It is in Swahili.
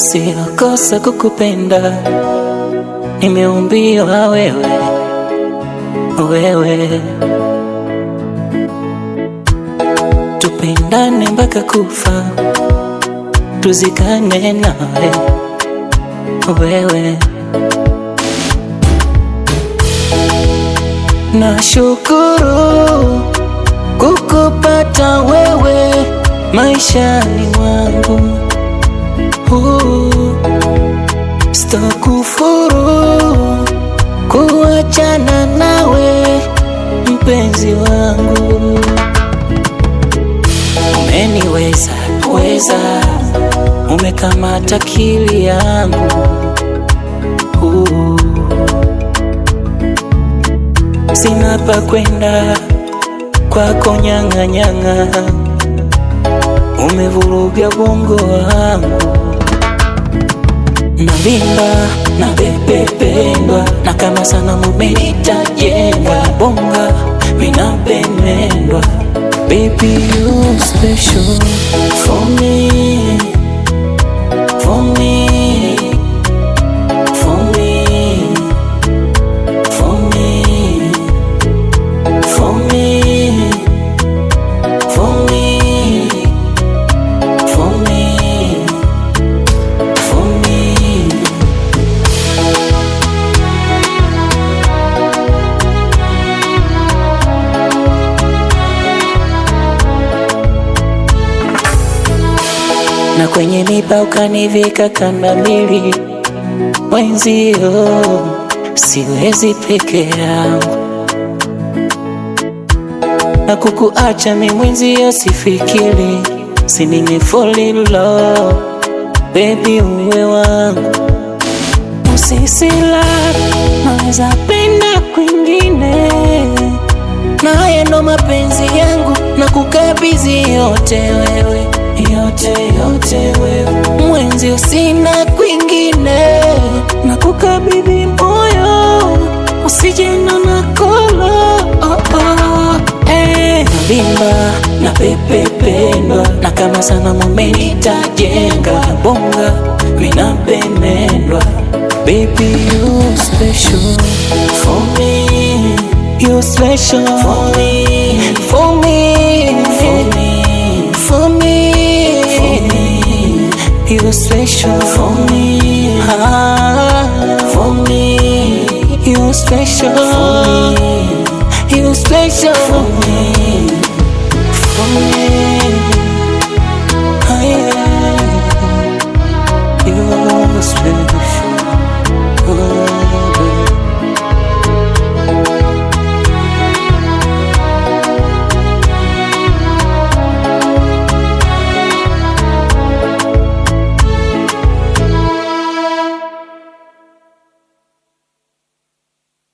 sio kosa kukupenda, nimeumbiwa wewe, wewe tupendane mpaka kufa, tuzikane nawe wewe. Nashukuru kukupata wewe maishani mwangu, uh, sitakufuru kuachana nawe mpenzi wangu. Umeniweza weza, umekamata akili yangu uh, sina pa kwenda kwako nyang'anyang'a, umevuruga bongo wangu, navimba na bebependwa na kama sana mumenitajenga bonga vinapendwa Baby, you special for me, for me, for me, for me, for me, for me, for me, for me. na kwenye miba ukanivika kamba mbili, mwenzio siwezi peke yangu, na kukuacha mi mwenzio sifikiri, si nimefall in love, baby uwe wangu, usisila naweza penda kwingine, naye ndo mapenzi yangu na kukabidhi yote wewe yote yote wewe mwenzi, sina kwingine, na kukabidhi moyo usijena na kolo oh, oh, eh. Navimba na pepependwa na kama sana mumenitajenga bonga vinapendwa Baby you special for me You special for me For me For me For me For me You special for me ah, For me You special for me You special for me For me